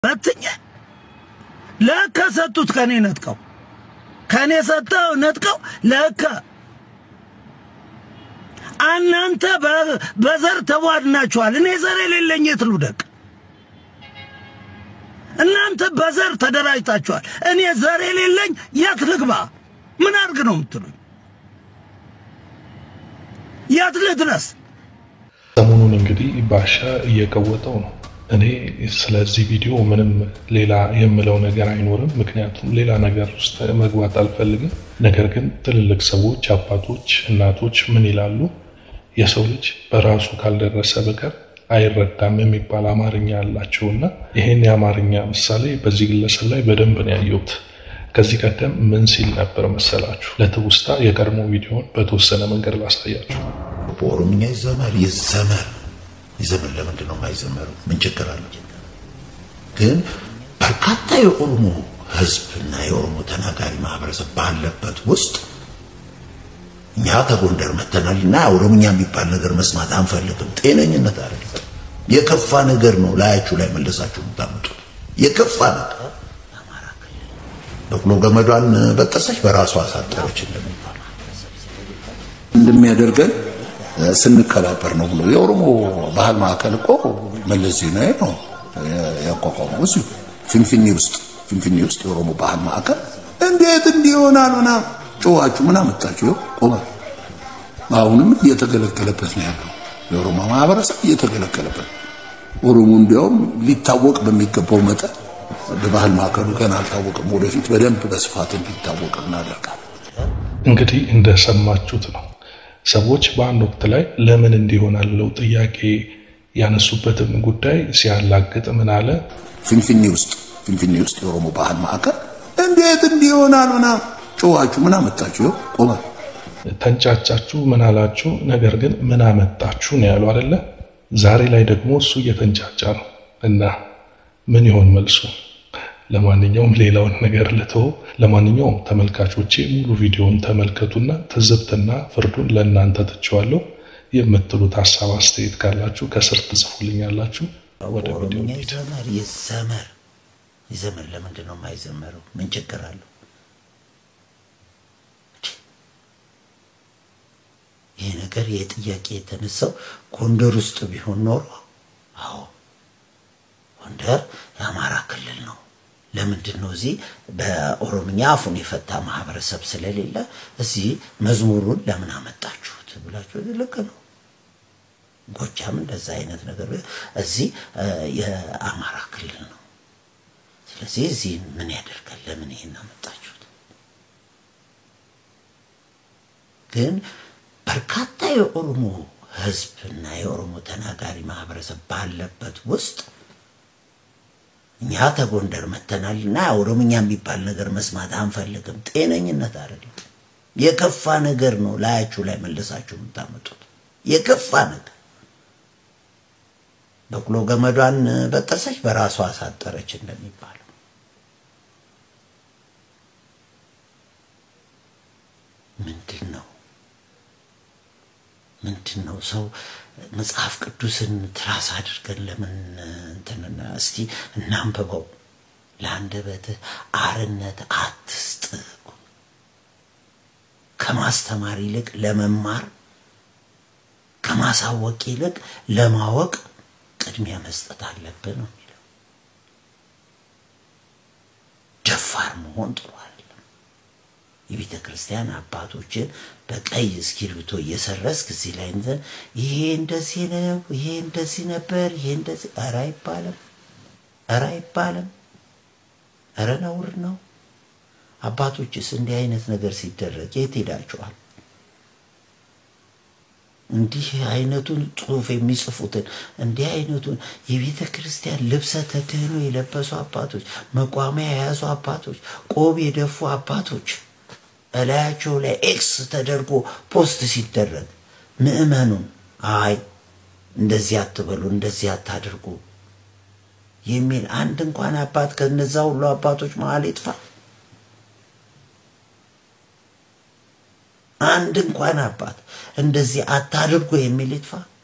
በትኜ ለካ ሰጡት ከኔ ነጥቀው ከኔ ሰጠው ነጥቀው ለካ እናንተ በዘር ተቧድናችኋል። እኔ ዘር የሌለኝ የት ልውደቅ? እናንተ በዘር ተደራጅታችኋል። እኔ ዘር የሌለኝ የት ልግባ? ምን አድርግ ነው የምትሉኝ? የት ልድረስ? ሰሞኑን እንግዲህ ባሻ እየቀወጠው ነው። እኔ ስለዚህ ቪዲዮ ምንም ሌላ የምለው ነገር አይኖርም፣ ምክንያቱም ሌላ ነገር ውስጥ መግባት አልፈልግም። ነገር ግን ትልልቅ ሰዎች፣ አባቶች፣ እናቶች ምን ይላሉ? የሰው ልጅ በራሱ ካልደረሰ በቀር አይረዳም የሚባል አማርኛ አላቸውና ይሄን የአማርኛ ምሳሌ በዚህ ግለሰብ ላይ በደንብ ነው ያየሁት። ከዚህ ቀደም ምን ሲል ነበር መሰላችሁ? ለትውስታ የቀድሞ ቪዲዮን በተወሰነ መንገድ ላሳያችሁ። በኦሮምኛ ይዘመር ይዘመር ይዘመር። ለምንድን ነው የማይዘመረው? ምን ችግር አለ? ግን በርካታ የኦሮሞ ሕዝብ እና የኦሮሞ ተናጋሪ ማህበረሰብ ባለበት ውስጥ እኛ ከጎንደር መተናል እና ኦሮምኛ የሚባል ነገር መስማት አንፈልግም። ጤነኝነት አይደለም። የከፋ ነገር ነው ላያችሁ ላይ መለሳችሁ የምታመጡት የከፋ ነገር። በቅሎ ገመዷን በጠሰች በራሷ አሳጠረች እንደሚባል እንደሚያደርገን ስንከባበር ነው ብሎ የኦሮሞ ባህል ማዕከል እኮ መለስ ዜናዊ ነው ያቋቋመው እዚሁ ፊንፊኔ ውስጥ ፊንፊኔ ውስጥ የኦሮሞ ባህል ማዕከል እንዴት እንዲሆናል ምናምን ጮኋችሁ ምን አመጣችሁ? ይኸው ቆመ። አሁንም እየተገለገለበት ነው ያለው የኦሮሞ ማህበረሰብ እየተገለገለበት። ኦሮሞ እንዲያውም ሊታወቅ በሚገባው መጠን በባህል ማዕከሉ ገና አልታወቅም። ወደፊት በደንብ በስፋት እንዲታወቅ እናደርጋለን። እንግዲህ እንደሰማችሁት ነው። ሰዎች በአንድ ወቅት ላይ ለምን እንዲሆናል ብለው ጥያቄ ያነሱበትን ጉዳይ ሲያላግጥ ምን አለ? ፊንፊኔ ውስጥ ፊንፊኔ ውስጥ የኦሮሞ ባህል ማዕከል እንዴት እንዲሆናል ምናምን ጮኋችሁ ምን አመጣችሁ? ይኸው ቆመ። ተንጫጫችሁ፣ ምን አላችሁ? ነገር ግን ምን አመጣችሁ ነው ያሉ አይደለ? ዛሬ ላይ ደግሞ እሱ እየተንጫጫ ነው እና ምን ይሆን መልሱ? ለማንኛውም ሌላውን ነገር ልተው። ለማንኛውም ተመልካቾቼ ሙሉ ቪዲዮውን ተመልከቱና ትዝብትና ፍርዱን ለእናንተ ትቼዋለሁ። የምትሉት ሀሳብ አስተያየት ካላችሁ ከስር ትጽፉልኛላችሁ። ወደ ቪዲዮ ኦሮምኛ እንሂድ። ይዘመር ይዘመር ይዘመር። ለምንድን ነው የማይዘመረው? ምን ችግር አለው? ይህ ነገር ይህ ጥያቄ የተነሳው ጎንደር ውስጥ ቢሆን ኖሮ አዎ ጎንደር የአማራ ክልል ነው። ለምንድን ነው እዚህ በኦሮምኛ አፉን የፈታ ማህበረሰብ ስለሌለ እዚህ መዝሙሩን ለምን አመጣችሁት ብላችሁ ልክ ነው። ጎጃም እንደዛ አይነት ነገር እዚህ የአማራ ክልል ነው። ስለዚህ እዚህ ምን ያደርጋል? ለምን ይሄን አመጣችሁት? ግን በርካታ የኦሮሞ ህዝብ እና የኦሮሞ ተናጋሪ ማህበረሰብ ባለበት ውስጥ እኛ ከጎንደር መተናል እና ኦሮምኛ የሚባል ነገር መስማት አንፈልግም። ጤነኝነት አይደለም። የከፋ ነገር ነው ላያችሁ ላይ መለሳችሁ የምታመጡት የከፋ ነገር። በቅሎ ገመዷን በጠሰች በራሷ አሳጠረች እንደሚባለው ምንድን ነው ምንድን ነው ሰው መጽሐፍ ቅዱስን ትራስ አድርገን ለምን እንትን እስቲ እናንብበው። ለአንደበትህ አርነት አትስጥ። ከማስተማር ይልቅ ለመማር ከማሳወቅ ይልቅ ለማወቅ ቅድሚያ መስጠት አለብን ነው የሚለው። ደፋር መሆን ጥሩ አይደለም። የቤተ ክርስቲያን አባቶችን በቀይ እስክሪብቶ እየሰረስክ እዚህ ላይ እንትን ይሄ እንደዚህ ነው፣ ይሄ እንደዚህ ነበር፣ ይሄ እንደዚህ ኧረ አይባልም፣ ኧረ አይባልም፣ ኧረ ነውር ነው። አባቶችስ እንዲህ አይነት ነገር ሲደረግ የት ሄዳችኋል? እንዲህ አይነቱን ጽሑፍ የሚጽፉትን እንዲህ አይነቱን የቤተ ክርስቲያን ልብሰ ተክህኖ የለበሱ አባቶች፣ መቋሚያ የያዙ አባቶች፣ ቆብ የደፉ አባቶች እላያቸው ላይ ኤክስ ተደርጎ ፖስት ሲደረግ ምዕመኑን አይ እንደዚህ አትበሉ፣ እንደዚህ አታድርጉ የሚል አንድ እንኳን አባት ከነዛ ሁሉ አባቶች መሀል ይጥፋ። አንድ እንኳን አባት እንደዚህ አታድርጉ የሚል ይጥፋ።